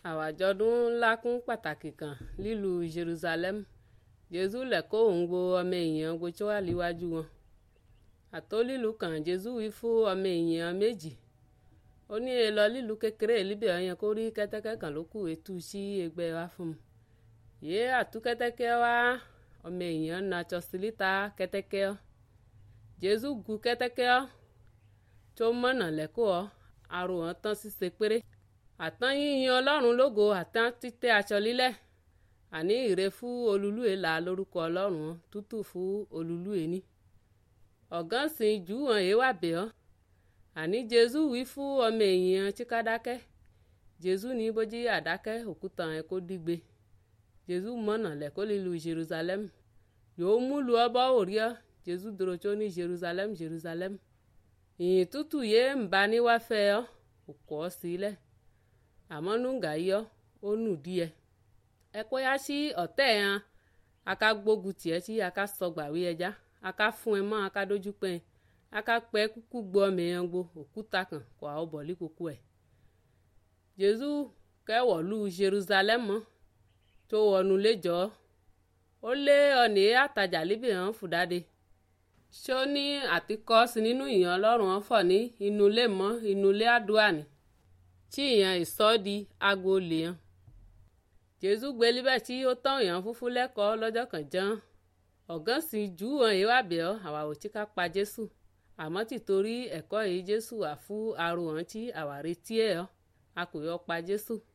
àwàjọdún ńlá kún pàtàkì kan nílùú jerusalem jésù lẹ̀kọ́ òun wo ọmọ èèyàn gbogbo tí wà níwájú wọn àtó lílù kan jésù wí fún ọmọ èèyàn méjì ó ní e lọ lílù kékeré líbẹ̀ ọyàn kó rí kẹ́tẹ́kẹ́ kan ló kù etú sí ẹgbẹ́ wa fún un yé àtú kẹ́tẹ́kẹ́ wá ọmọ èèyàn na tsọsílítà kẹ́tẹ́kẹ́ ọ́ jésù gu kẹ́tẹ́kẹ́ ọ́ tó mọ̀nà lẹ́kọ́ ọ́ arò wọn tán ṣíṣe péré àtán yíyan ọlọ́run lógo àtán títẹ́ aṣọ lílẹ̀ àní ìre fún olúlúwe là lórúkọ ọlọ́run tútù fún olúlúwe ní. ọ̀gán sìn jù wọn èé wà bẹ̀ ọ́ àní jésù wí fún ọmọ èèyàn chíkádákẹ́ jésù ní bójú àdákẹ́ òkúta ẹ̀ kó dígbe jésù mọ̀nà lẹ́kọ́ lílu jerusalem yóò múlu ọbọ̀ òrí ọ́ jésù dúró tó ní jerusalem jerusalem ìyìn tútù yé ń bá níwáfẹ́ ọ́ òkú ọ́ sílẹ̀ àmọ́ nùgà yọ ó nù díẹ̀ ẹ kó yá sí ọ̀tẹ̀ hàn aka gbógun tiẹ̀ tí aka sọgbàwé ẹja aka fún ẹ mọ́ aka dójú pẹ́ aka pẹ́ kúkú gbọ́ mìíràn gbo òkúta kan kó àwọn bọ̀lí kúkú ẹ̀ jésù kẹwọ̀lú jerusalem mọ́ tó wọnú léjọ́ ó lé ọ̀nì àtàjà líbì hàn fúdáde ṣó ní àtikọ́ sí nínú ìyàn ọlọ́run ọ̀fọ̀ ní inú ilé mọ́ inú ilé àdúrà ni tí ìyàn ìsọ́di aago lè hàn jésù gbé líbẹ̀ tí ó tán ìyàn fúnfún lẹ́kọ̀ọ́ lọ́jọ́ kan ján ọ̀gán sì jù hàn yìí wà bẹ̀ ọ́ àwa ò tí ká pa jésù àmọ́ tìtorí ẹ̀kọ́ yìí jésù wà fún arò hàn tí àwa retí ẹ̀ ọ́ a kò yọ pa jésù